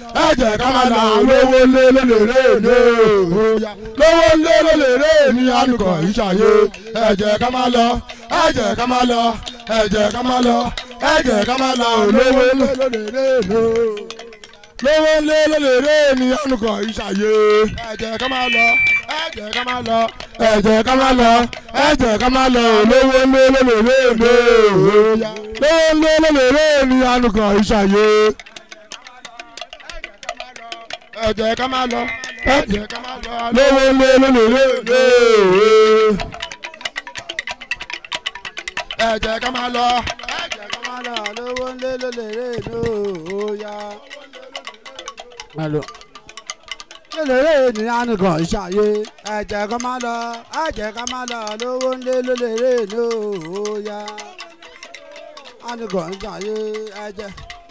ẹ jẹ́ ká máa lọ lówó lé lólèrè lé lówó lé lólèrè ní àlùkò ìṣàyè ẹ jẹ́ ká máa lọ ẹ jẹ́ ká máa lọ ẹ jẹ́ ká máa lọ ẹ jẹ́ ká máa lọ lówó lé lólèrè lé lówó lé lólèrè ní àlùkò ìṣàyè ẹ jẹ́ ká máa lọ ẹ jẹ́ ká máa lọ ẹ jẹ́ ká máa lọ ẹ jẹ́ ká máa lọ lówó lé lólèrè lé lówó lé lólèrè ní àlùkò ìṣàyè ẹ jẹ́ ká máa lọ ẹ jẹ́ ká máa lọ lówó lé lólèrè lé ẹ jẹ́ ká máa lọ ẹ jẹ́ ká máa lọ lówó lé lólèrè lé òòyà. lélẹ́rẹ́ ènìyàn nìkan ìṣàyè ẹ̀jẹ̀ kan máa lọ ẹ̀jẹ̀ kan máa lọ lówó ńlé lélẹ́rẹ́ ní òòyà nìkan ìṣàyè ẹ̀jẹ̀.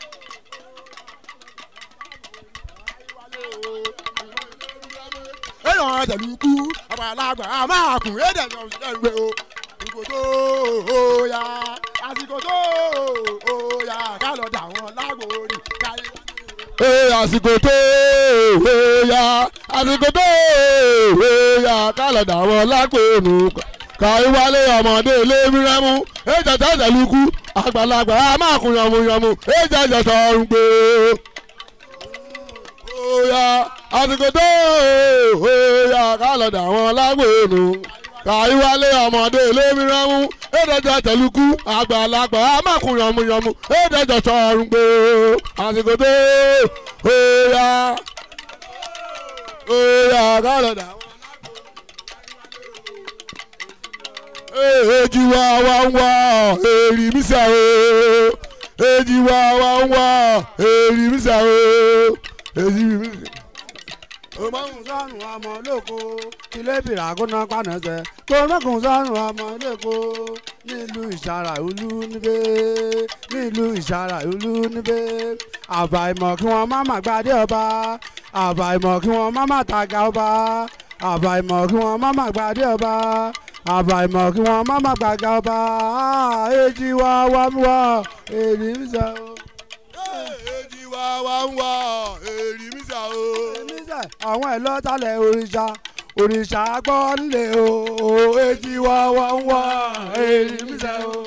èèyàn àtẹlùkù àgbàlagbà máa kùn édè yan ẹgbẹ́ o ìgò tó o ya àsìkò tó o ya ká lọ dà wọn lágbórí káyé. ee àsìkò tó o ya àsìkò tó o ya ká lọ dà wọn lágbórí káyé wálé ọmọdé lébírẹ́mú èjì àtẹlùkù àgbàlagbà máa kùn yànmùyànmù èjì àjẹsọ̀rùn gbé oya àsìkò tó oya kálọ̀dà àwọn lágbèrò kàíwálé ọmọdé lébíránmú èdèjọ tẹlukú àgbàlagbà amákùn yànmùyànmù èdèjọ sọrùn gbé àsìkò tó oya oya kálọ̀dà àwọn. èjì wa wá ń wá èrì mísà o èjì wa wá ń wá èrì mísà o èjì mísà òmùkùn sọ́run ọmọ olóko ilé bìrà kóná pànàṣẹ kòmùkùn sọ́run ọmọ olóko nílùú ìṣàrà ìlú níbẹ̀ nílùú ìṣàrà ìlú níbẹ̀ àbàìmọ̀ kí wọ́n má má gbadé ọba àbàìmọ̀ kí wọ́n má má tàgà ọba àbàìmọ̀ kí wọ́n má má gbadé ọba àbàìmọ̀ kí wọ́n má má gbàgà ọba èjì wá wá wá èrì ń sọ. èjì wa wá ń wá èrì mísà o. níṣẹ́ àwọn ẹ̀ lọ́tàlẹ̀ òrìṣà òrìṣà gbọ́ nílé o èjì wá wá ń wá èrì mísẹ́ o.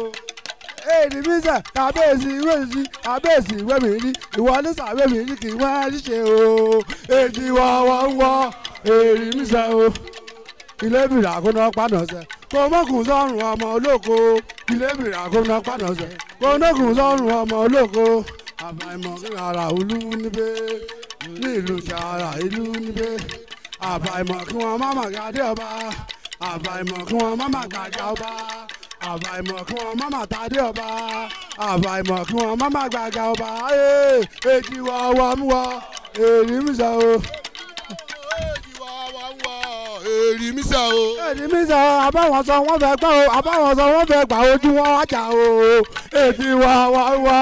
èrì mísẹ́ kábíyèsí wẹ̀sí kábíyèsí wẹ̀mí rí ìwọ ní sàwẹ̀mí rí kì í wá ṣíṣe o èjì wá wá ń wá èrì mísẹ́ o. ilé bìrà kó ná pàdánù kò mọ̀kùn sọ́run ọmọ olóko ilé bìrà kó ná pàdánù kò mọ̀kùn sọ́run ọmọ olóko àbàìmọ̀ kí ara olú níbẹ̀ nílùú sàrà ìlú níbẹ̀ àbàìmọ̀ kí wọ́n má má gàdé ọba àbàìmọ̀ kí wọ́n má má gàjà ọba àbàìmọ̀ kí wọ́n má má tàdé ọba àbàìmọ̀ kí wọ́n má má gàjà ọba ee èjì wọ wọ mú wọ èrì mi sọ o. èjì wa wá ń wá èrì mísà o. èjì mi sọ àbáwọn sọ wọ́n fẹ́ gbọ́ o àbáwọn sọ wọ́n fẹ́ gbà ojú wọn wájà o èjì wọ wọ wọ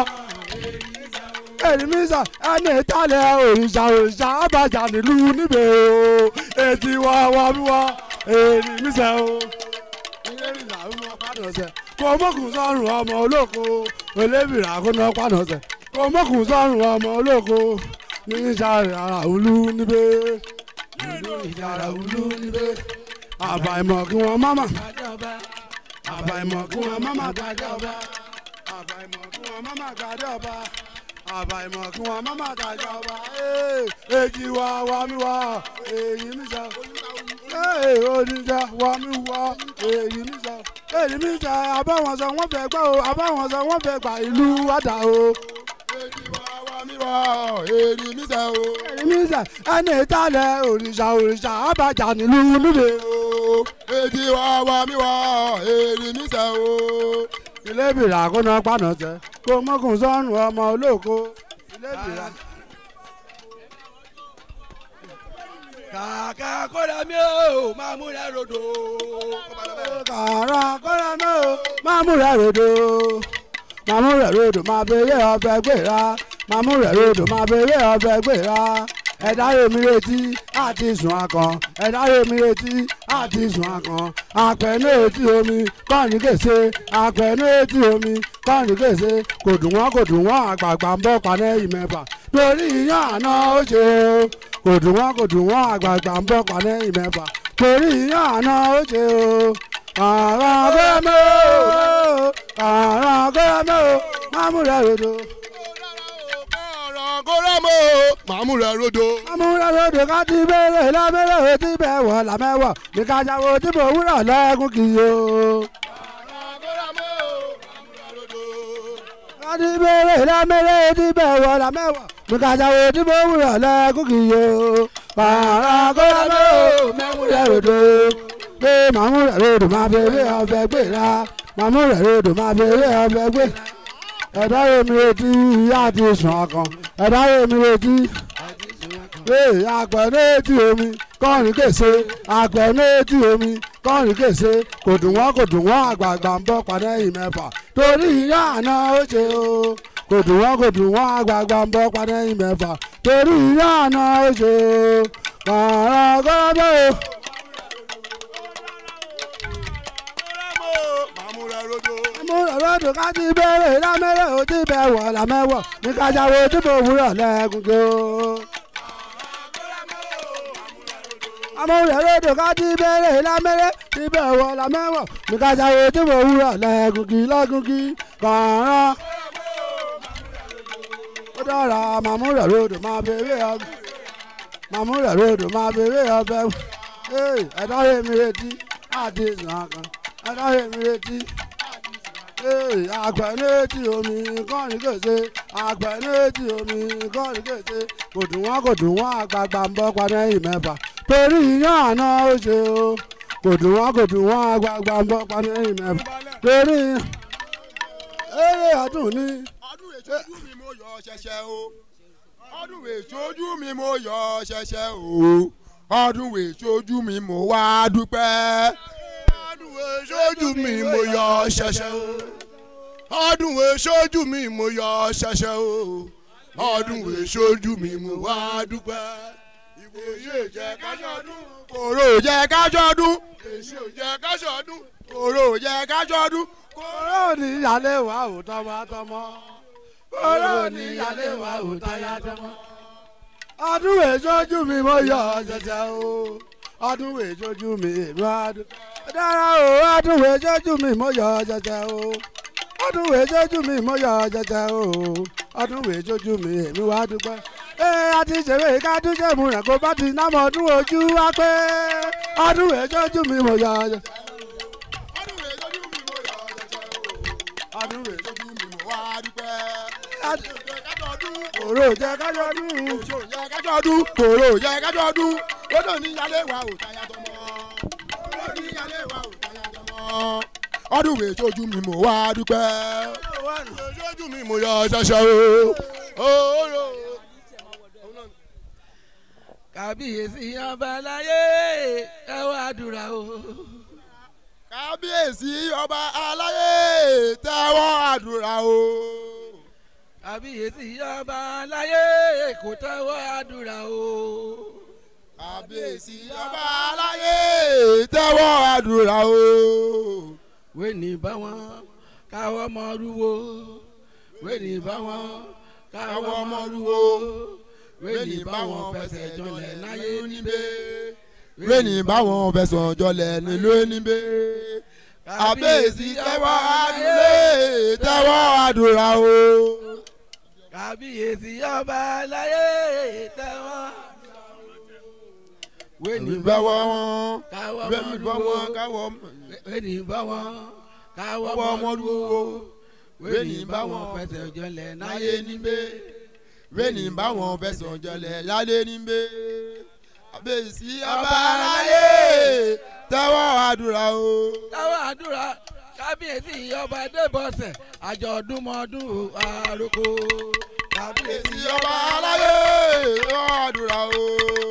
èyí mi sọ ẹni ìtàlẹ̀ òrìṣà òrìṣà àbàjá nílùú níbẹ̀ o ètí wá wá mi wá èyí mi sọ o. ilé ìrìnà ọmọ pàdánù kò mọ̀kùn sọ́run ọmọ olóko olébìrà kó ná pàdánù kò mọ̀kùn sọ́run ọmọ olóko ní ìsàrẹ̀ ara òlu níbẹ̀ nílùú ìsàrẹ̀ òlu níbẹ̀ àbàìmọ̀ kí wọ́n má mà àbàìmọ̀ kí wọ́n má mà gbàdé ọba àbàìmọ̀ kí wọ́n má mà gbàdé ọba àbàìmọ̀ kí wọ́n má má tàjà ọba èjì wá wá mi wá èyí mi sọ oníjà wá mi wá èyí mi sọ èyí mi sọ àbáwọn sọ wọ́n fẹ́ gbọ́ o àbáwọn sọ wọ́n fẹ́ gbà ìlú wàdà o. èjì wa wá mi wá èrì mísà o. èyí mi sọ ẹni ìtàlẹ̀ òrìṣà òrìṣà àbàjá nílùú níbẹ̀ o. èjì wa wá mi wá èrì mísà o. ilé ìbìrà kó ná pàná tẹ kó mọ́kùn sọ́run ọmọ olóko ilé ìbìrà. kàkà kóra mi ò máa múra rodo. kàrà kọ́ra mọ́ o máa mú rẹ̀ rodo máa mú rẹ̀ rodo máa bèrè ọbẹ̀ gbéra máa mú rẹ̀ rodo máa bèrè ọbẹ̀ gbéra ẹ̀dá yomi retí àti sùn akàn ẹ̀dá yomi retí àti sùn akàn àpẹ̀nú etí omi kọ́ọ̀nì kèsè àpẹ̀nú etí omi kọ́ọ̀nì kèsè kò dùn wọ́n kò dùn wọ́n àgbààgbà ń bọ̀ panẹ́ ìmẹ̀fà torí iyán àná ó ṣe o kò dùn wọ́n kò dùn wọ́n àgbààgbà ń bọ̀ pàdé ìmẹ́fà torí iyán àná ó ṣe o àrà gọ́mẹ́ o àrà gọ́mẹ́ o mámúrẹ́ rodo ọ̀rọ̀ kórẹ́mọ̀ màmú rẹ̀ rodo. mámúrẹ́ rodo ká ti bẹ̀rẹ̀ lábẹ́rẹ́ o ti bẹ̀ wọ̀ làmẹ́wọ̀ ní kájáwó tí mo wúrọ̀ lẹ́kùn kì í o. káti bẹ̀rẹ̀ lábẹ́rẹ́ ti bẹ̀ wọ̀ làmẹ́wọ̀ ní kájáwó tí mo wúrọ̀ lẹ́kùn kì í o. àrà gọ́mẹ́ o mámúrẹ́ rodo pé mámúrẹ́ rodo máa fi ewé ọbẹ̀ gbéra mámúrẹ́ rodo máa fi ewé ọbẹ̀ gbéra ẹ̀dá omi retí ìyá àti sùn ọkàn ẹ̀dá omi retí ee àgbẹ̀nú etí omi kọ́rin kèsè àgbẹ̀nú etí omi kọ́rin kèsè kò dùn wọ́n kò dùn wọ́n àgbààgbà ń bọ̀ padà yìí mẹ́fà torí ìyá àná ó ṣe o kò dùn wọ́n kò dùn wọ́n àgbààgbà ń bọ̀ padà yìí mẹ́fà torí ìyá àná ó ṣe o kàrà gọ́dọ̀ o. màmú rẹ̀ rodo. amúròròdò ká ti bẹ̀rẹ̀ lámẹ́rẹ̀ ó ti bẹ̀ wọ̀ lámẹ́wọ̀ ní kájáwó tí mo wúrọ̀ lẹ́gùn kí o. amúròròdò ká ti bẹ̀rẹ̀ lámẹ́rẹ̀ ti bẹ̀ wọ̀ lámẹ́wọ̀ ní kájáwó tí mo wúrọ̀ lẹ́gùn kí lọ́gùn kí kàrán. ó dára màmúròròdò máa bèrè ọbẹ̀ màmúròròdò máa bèrè ọbẹ̀ ẹ̀dá rẹ̀ mi retí àti ìsàn kan ẹ̀dá rẹ̀ mi retí àgbẹ̀nẹ́tì omi kọ́rin kèsè àgbẹ̀nẹ́tì omi kọ́rin kèsè kò dùn wọ́n kò dùn wọ́n àgbààgbà ń bọ́ padà ẹ̀yìn mẹ́fà torí iyán àná ó ṣe o kò dùn wọ́n kò dùn wọ́n àgbààgbà ń bọ́ padà ẹ̀yìn mẹ́fà torí eré ọdún ní. ọdún èṣojú mi mo yọ ṣẹṣẹ o ọdún èṣojú mi mo yọ ṣẹṣẹ o ọdún èṣojú mi mo wá dúpẹ́ ọdún èṣojú mi mo yọ ṣẹṣẹ o ọdún èṣojú mi mo yọ ṣẹṣẹ o ọdún èṣojú mi mo wá dúpẹ́ ìwòye jẹ kájọdún kòró jẹ kájọdún èsì ò jẹ kájọdún kòró jẹ kájọdún kóró ní ìyálé wa ò tọmọtọmọ kóró ní ìyálé wa ò tayátọmọ. ọdún èjòjú mi mo yọ ṣẹṣẹ o ọdún èjòjú mi èmi adùn. dára o ọdún èjòjú mi mo yọ ṣẹṣẹ o ọdún èjòjú mi mo yọ ṣẹṣẹ o ọdún èjòjú mi èmi wá dúpẹ́. ee àti ìṣeré kádúnṣe mu rẹ̀ kó bá ti námọ̀ ọdún ojú wa pé ọdún èjòjú mi mo yọ ṣẹṣẹ. ọdún èṣojú mi mo yọ ṣẹṣẹ o ọdún èṣojú mi mo wá dúpẹ́. kòró jẹ kájọ dùn. Òṣò yẹ kájọ ọdún, kòrò yẹ kájọ ọdún, lọ́dọ̀ ní ìyálé wa ò táyà tọmọ. Lọ́dọ̀ ní ìyálé wa ò táyà tọmọ. Ọdún wo èṣojú mi mo wá dúpẹ́. Èṣojú mi mo yọ ṣẹṣẹ o. Ooo. kàbíyèsí ọba aláyé ẹ wá dúra o. Kábíyèsí ọba aláyé tẹ́wọ́ àdúrà o. kàbíyèsí ọba aláyé kò tẹ́wọ́ àdúrà o. Kábíyèsí ọba aláyé tẹ́wọ́ àdúrà o. wẹ́ni bá wọn káwọ́ mọ́ rúwo wẹ́ni bá wọn káwọ́ mọ́ rúwo wẹ́ni bá wọn fẹsẹ̀ jọlẹ̀ láyé níbẹ̀ Wéènì báwọn fẹ̀sùn jọlẹ̀ nílùú níbẹ̀. Kábíyèsí tẹ́wọ́ àdúrà tẹ́wọ́ àdúrà o. kàbíyèsí ọba aláyé tẹ́wọ́ wẹ́ni bá báwọ̀ wọn wọn káwọ́ bẹ́ẹ̀ni mọ́ bá rúwo wọn káwọ́ wẹ́ni bá wọn káwọ́ káwọ́ mọ́ wọn rúwo dúró. wẹ́ni bá wọn fẹsẹ̀ jọlẹ̀ láyé níbẹ̀ Wéènì báwọn fẹ̀sùn jọlẹ̀ lálé níbẹ̀. Kábíyèsí ọba aláyé tẹ́wọ́ àdúrà o. táwọn àdúrà kábíyèsí ọba débọ̀sẹ̀ àjọ̀dúnmọ́dún àròkọ Kábíyèsí ọba aláyé tẹ́wọ́ àdúrà o.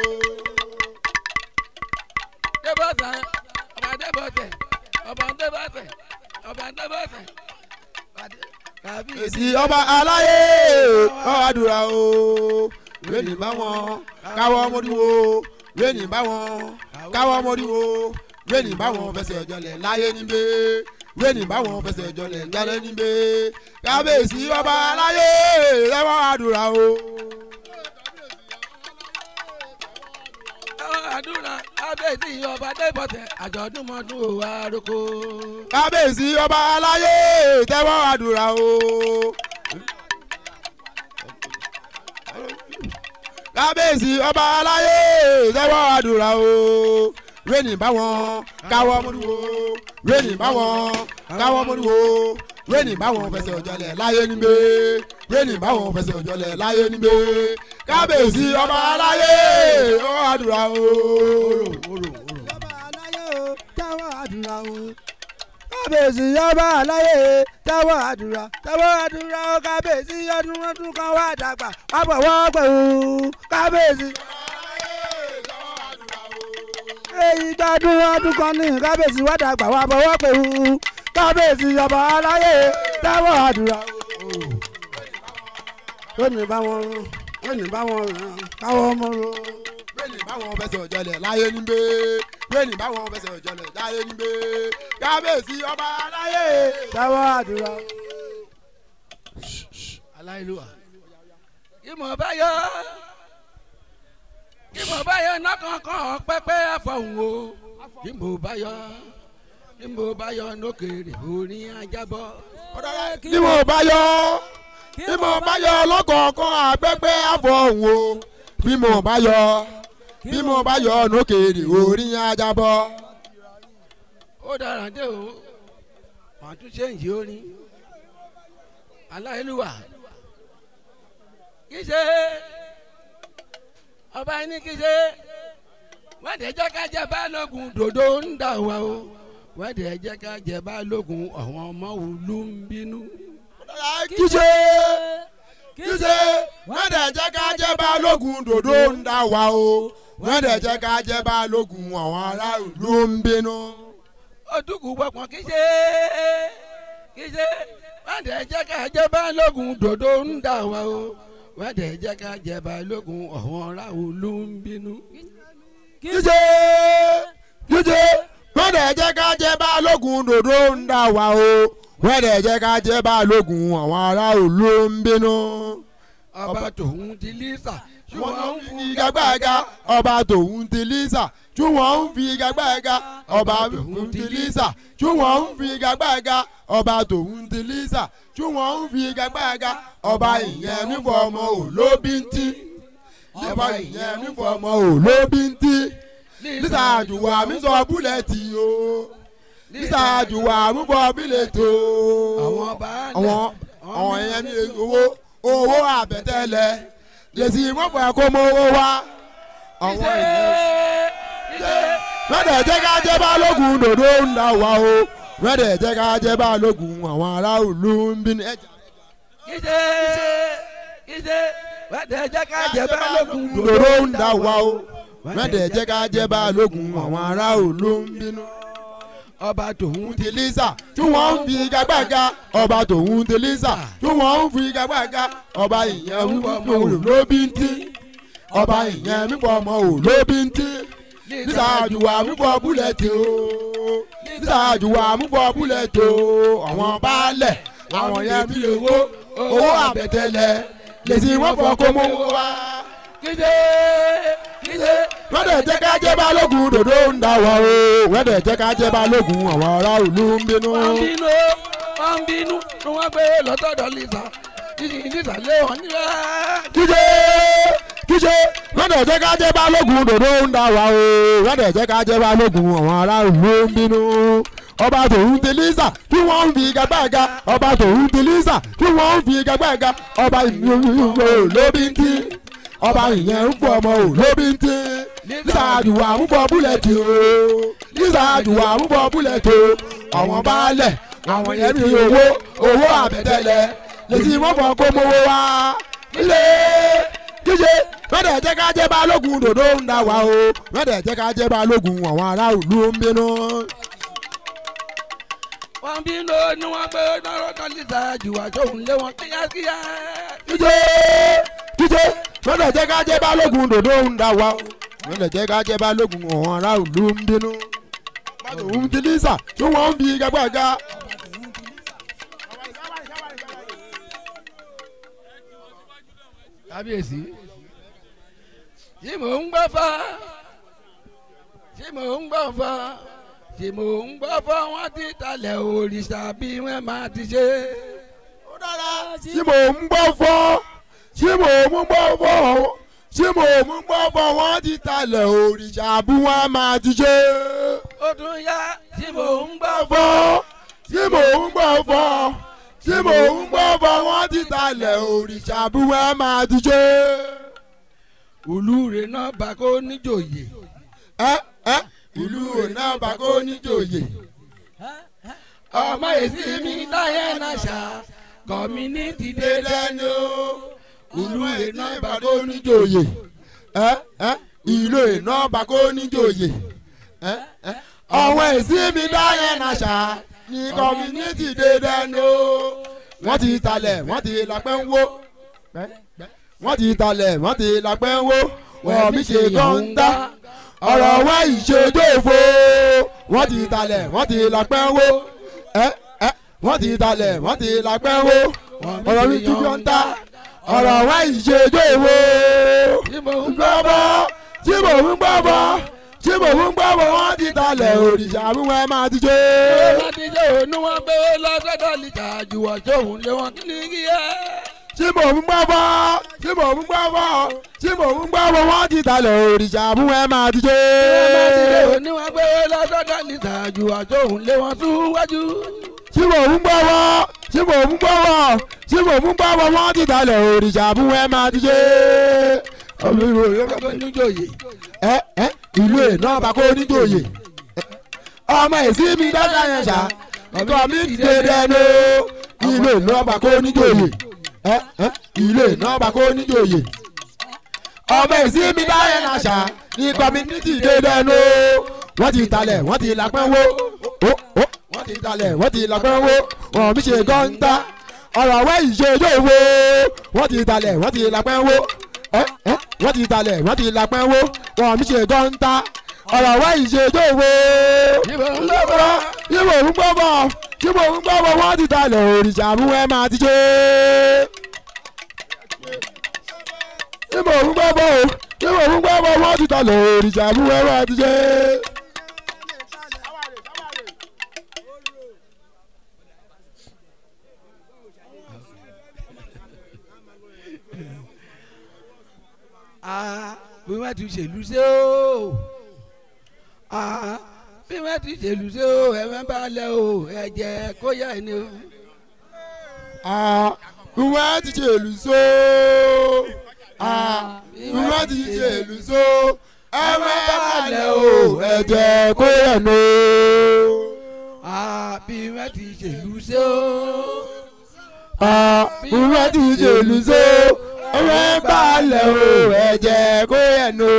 débọ̀sẹ̀ ọba débọ̀sẹ̀ ọba débọ̀sẹ̀ ọba débọ̀sẹ̀ Kábíyèsí ọba aláyé tẹ́wọ́ àdúrà o. Wéènì báwọn káwọ́ mọ́dúnwó. Wéènì báwọn káwọ́ mọ́dúnwó. Wéènì báwọn fẹsẹ̀ jọlẹ̀ láyé níbẹ̀. Wéènì báwọn fẹsẹ̀ jọlẹ̀ lálẹ́ níbẹ̀. Kábíyèsí ọba aláyé tẹ́wọ́ àdúrà o. àdúrà kábíyèsí ọba débọ̀tẹ̀ àjọ̀dún mọ́dún òwò àròkọ. kábíyèsí ọba aláyé tẹ́wọ́ àdúrà o. kábíyèsí ọba aláyé tẹ́wọ́ àdúrà o. rẹ́nì báwọn káwọ́ mọ́dúwó rẹ́nì báwọn káwọ́ mọ́dúwó rẹ́nì báwọn fẹsẹ̀ ọ̀jọ̀lẹ̀ láyé nígbè rẹ́nì báwọn fẹsẹ̀ ọ̀jọ̀lẹ̀ láyé nígbè kábíyèsí ọba aláyé tẹ́wọ́ àdúrà o. Ọba aláyé o, tẹ́wọ́ àdúrà o. Kábíyèsí ọba aláyé tẹ́wọ́ àdúrà tẹ́wọ́ àdúrà o kábíyèsí ọdún ọdún kan wá dàgbà wá bọ̀ wọ́ pẹ̀ o kábíyèsí. Èyí gbádùn ọdún kan ní kábíyèsí wá dàgbà wá bọ̀ wọ́ pẹ̀ o kábíyèsí ọba aláyé tẹ́wọ́ àdúrà o. Lónìí bá wọn lónìí bá wọn káwọ́ ọmọ ro bẹ́ẹ̀ni báwọn fẹsẹ̀ ọ̀jọ̀lẹ̀ láyé nígbè bẹ́ẹ̀ni báwọn fẹsẹ̀ ọ̀jọ̀lẹ̀ láyé nígbè kábíyèsí ọba aláyé. tẹ́wọ́ àdúrà o. aláìlúwà. ìmọ̀ báyọ̀ ìmọ̀ báyọ̀ nọ́kànkàn pẹ́pẹ́ àfọ̀hún o ìmọ̀ báyọ̀ ìmọ̀ báyọ̀ lókèrè orin ajábọ̀. bí mo bá yọ bí mo bá yọ lọ́kọ̀ọ̀kan àgbẹ̀gbẹ̀ àfọ̀hún o bí mo bá yọ bí mo bá yọ lókèrè orí ajábọ̀. ó dára dé o màá tún ṣe ìyí orin aláìlúwà kì í ṣe ọba ẹni kì í ṣe wọ́n dẹ̀ jẹ́ ká jẹ́ balógun dòdò ń dà wá o wọ́n dẹ̀ jẹ́ ká jẹ́ balógun àwọn ọmọ òlu ń bínú. kíṣe kíṣe wọ́n dẹ̀ jẹ́ ká jẹ́ balógun dòdò ń dà wá o wọ́n dẹ̀ jẹ́ ká jẹ́ balógun àwọn aráàlú ló ń bínú. ojúkù gbọ̀pọ̀ kì í ṣe kì í ṣe wọ́n dẹ̀ jẹ́ ká jẹ́ balógun dòdò ń dà wá o wọ́n dẹ̀ jẹ́ ká jẹ́ balógun àwọn aráàlú ló ń bínú. kíṣe kíṣe wọ́n dẹ̀ jẹ́ ká jẹ́ balógun dòdò ń dà wá o wọ́n dẹ̀ jẹ́ ká jẹ́ balógun àwọn aráàlú ló ń bínú. ọba tòun ti lísà wọ́n ṣùgbọ́n ń fi igagbága ọba tòun ti lísà tí wọ́n ń fi igagbága ọba tòun ti lísà tí wọ́n ń fi igagbága ọba tòun ti lísà tí wọ́n ń fi igagbága ọba ìyẹn nífọ̀ ọmọ òlóbí ń tí ọba ìyẹn nífọ̀ ọmọ òlóbí ń tí lísà àjùwà mi sọ búlẹ̀tì o lísà àjùwà mi bọ bílẹ̀tì o àwọn baálẹ̀ àwọn àwọn ìyẹn ní owó owó àbẹ̀tẹ́lẹ̀ lèsì mọ́fà kó mọ owó wá. àwọn ìyẹn wẹ́dẹ̀ jẹ́ ká jẹ́ balógun dòdò ń dà wá o wẹ́dẹ̀ jẹ́ ká jẹ́ balógun àwọn ará ìlú ń bí ní ẹ̀jẹ̀. kíṣe kíṣe wẹ́dẹ̀ jẹ́ ká jẹ́ balógun dòdò ń dà wá o wẹ́dẹ̀ jẹ́ ká jẹ́ balógun àwọn ará ìlú ń bínú. ọba tòun ti lisa tí wọ́n ń fi igagbága ọba tòun ti lisa tí wọ́n ń fi igagbága ọba ìyẹn ń fọ ọmọ òòlù ló bí ń tí ọba ìyẹn ń fọ ọmọ òòlù ló bí ń tí lisa àjùwà ń fọ búlẹ̀tì o lisa àjùwà ń fọ búlẹ̀tì o àwọn baálẹ̀ àwọn yẹn fi owó owó àbẹ̀tẹ̀lẹ̀ lèsì wọ́n fọ kó mọ́ wá. kíṣe kíṣe wọ́n dẹ̀ jẹ́ ká jẹ́ balógun dòdò ń dà wá o wọ́n dẹ̀ jẹ́ ká jẹ́ balógun àwọn ará ìlú ń bínú. wọ́n ń bínú wọ́n ń bínú ni wọ́n gbé lọ́tọ̀dọ̀ lisa títí lisa lé wọn nílẹ̀. kíjé kíjé wọ́n dẹ̀ jẹ́ ká jẹ́ balógun dòdò ń dà wá o wọ́n dẹ̀ jẹ́ ká jẹ́ balógun àwọn ará ìlú ń bínú. ọba tòun ti lísà tí wọ́n ń fi igagbága ọba tòun ti lísà tí wọ́n ń fi igagbága ọba ìlú lóbi ń tí ọba ìyẹn ń fọ ọmọ ò lóbi ń tí lísà àdùwà ń fọ búlẹ̀tì o lísà àdùwà ń fọ búlẹ̀tì o àwọn baálẹ̀ àwọn yẹn ní owó owó àbẹ̀tẹ̀lẹ̀ lèsì wọ́n fọ kó mowó wá ilé kíje wẹ́dẹ̀ jẹ́ ká jẹ́ balógun dòdò ń dà wá o wẹ́dẹ̀ jẹ́ ká jẹ́ balógun àwọn ará ìlú ń bínú. wọ́n ń bínú ni wọ́n gbé lọ́tọ̀ lisa jùwà tóun lé wọn kíákíá. kíje kíje wẹ́dẹ̀ jẹ́ ká jẹ́ balógun dòdò ń dà wá o wẹ́dẹ̀ jẹ́ ká jẹ́ balógun àwọn ará ìlú ń bínú. bàtò ń ti lísà tí wọ́n ń fi gagbága. kábíyèsí tí mò ń gbọ́ fá tí mò ń gbọ́ fọ́ tí mò ń gbọ́ fọ́ wọ́n ti talẹ̀ òrìṣà bí wọ́n máa ti ṣe. ó dára tí mò ń gbọ́ fọ́ tí mò ń gbọ́ fọ́ tí mò ń gbọ́ fọ́ wọ́n ti talẹ̀ òrìṣà bí wọ́n máa ti ṣe. ó tún yá tí mò ń gbọ́ fọ́ fọ́ tí mò ń gbọ́ fọ́ tí mò ń gbọ́ fọ́ wọ́n ti talẹ̀ òrìṣà bí wọ́n máa ti ṣe. olúre náà bá kó níjòyè. ẹ ẹ ìlú òná bàkó níjòyè. ọmọ èsì mi láyé náà ṣá kọ́mínítì dédé ni ó. olúwe náà bàkó níjòyè. ẹ ẹ ìlú iná bàkó níjòyè. ẹ ẹ ọ̀wọ́n èsì mi dáyẹ̀ náà ṣá ní kọ́mínítì dédé ni ó. wọ́n ti talẹ̀ wọ́n ti lápẹ́ ń wó. wọ́n ti talẹ̀ wọ́n ti lápẹ́ ń wó. wọ́n mi ṣe kọ́ńtà ọ̀rọ̀ wá ìṣèjòfò wọ́n ti talẹ̀ wọ́n ti lápẹ́ ń wó. ẹ ẹ wọ́n ti talẹ̀ wọ́n ti lápẹ́ ń wó. ọ̀rọ̀ mi ti kọ́ńtà ọ̀rọ̀ wá ìṣèjòfò tí mò ń ń gbọ́ gbọ́ bọ́ tí mò ń gbọ́ bọ́ tí mò ń gbọ́ bọ́ wọ́n ti talẹ̀ òrìṣà mú ẹ máa ti jó. láti ṣe òun wọn gbé lọ́sọ̀dọ̀ lìtà àjùwọ̀ sóhun lé wọn kí ni kí ẹ. tí mò ń gbọ́ bọ́ tí mò ń gbọ́ bọ́ tí mò ń gbọ́ bọ́ wọ́n ti talẹ̀ òrìṣà mú ẹ máa ti jó. láti ṣe òun wọn gbé lọ́sọ̀dọ̀ lìtà àjùwọ̀ sóhun lé wọn súwájú. tí mò ń gbọ́ bọ́ tí mò ń gbọ́ bọ́ tí mò ń gbọ́ bọ́ wọ́n ti talẹ̀ òrìṣà mú ẹ máa ti jó. ọgbẹ́ níjòyè. ẹ ẹ ìlú iná bàkó níjòyè ọmọ èsì mi dáadáa yẹn ṣá nǹkan mi ti dé dẹnu ìlú iná bàkó níjòyè ẹ ẹ ìlú iná bàkó níjòyè ọmọ èsì mi dáadáa yẹn ṣá nǹkan mi ti dé dẹnu wọ́n ti talẹ̀ wọ́n ti lápẹ́ wó ó ó wọ́n ti talẹ̀ wọ́n ti lápẹ́ wó wọ́n mi ṣe gọ́ńtà ọ̀rọ̀ àwọn ìṣèjọ́ wo wọ́n ti talẹ̀ wọ́n ti lápẹ́ wó ẹ ẹ wọ́n ti talẹ̀ wọ́n ti lápẹ́ wó wọ́n mi ṣe gọ́ńtà ọ̀rọ̀ àwọn ìṣèjọ́ wo tí mò ń gbọ́ bọ́. yíbo ń gbọ́ bọ̀ yíbo ń gbọ́ bọ̀ wọ́n ti talẹ̀ òrìṣà mú ẹ máa ti ṣe. yíbo ń gbọ́ bọ̀ o yíbo ń gbọ́ bọ̀ wọ́n ti talẹ̀ òrìṣà mú ẹ máa ti ṣe. Ah, bí wọ́n ti ṣèlú sí o Ah, bí wọ́n ti ṣèlú sí o ẹ̀wọ̀n bá lẹ̀ o ẹ̀jẹ̀ kó yẹ ni o. wọ́n ti ṣe èlù só wọ́n ti ṣe èlù só ẹ̀wọ̀n balẹ̀ o ẹ̀jẹ̀ kó yẹ̀ nù. Ah, bí wọ́n ti ṣèlú sí o. wọ́n ti ṣe èlù só ẹ̀wọ̀n balẹ̀ o ẹ̀jẹ̀ kó yẹ̀ nù.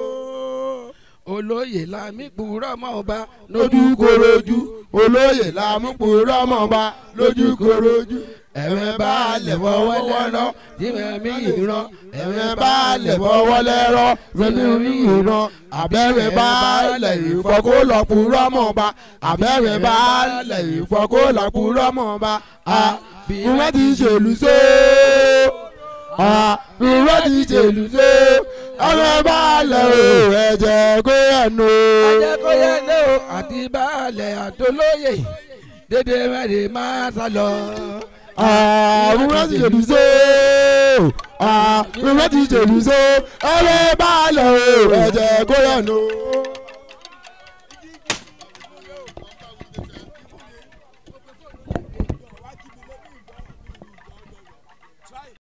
olóyè lami kúrọ́ mọ́ ọba lójú korojú olóyè làmúpòrọ́ mọ̀ba lójú korojú ẹ̀wẹ̀ bá lẹ̀ fọwọ́ lẹ́rọ́ tí wọ́n mi ìran ẹ̀wẹ̀ bá lẹ̀ fọwọ́ lẹ́rọ́ fẹ́mi orí ìran abẹ́rẹ́ bá lẹ̀ ìfọkó lọ́pùrọ́ mọ̀ba abẹ́rẹ́ bá lẹ̀ ìfọkó lọ́pùrọ́ mọ̀ba bí wọ́n ti ṣèlú só bí wọ́n ti ṣèlú só ẹ̀wẹ̀ bá lẹ̀ o ẹ̀jẹ̀ kó ẹ̀nu. ajẹ́kọ̀yẹ́ lé o àti baálẹ̀ àtolóyè dédé mẹ́rin máa sá lọ. àrùn wọn ti ṣèlú só àrùn wọn ti ṣèlú só ẹ̀rẹ́ bá lẹ̀ o ẹ̀jẹ̀ kó yẹnu.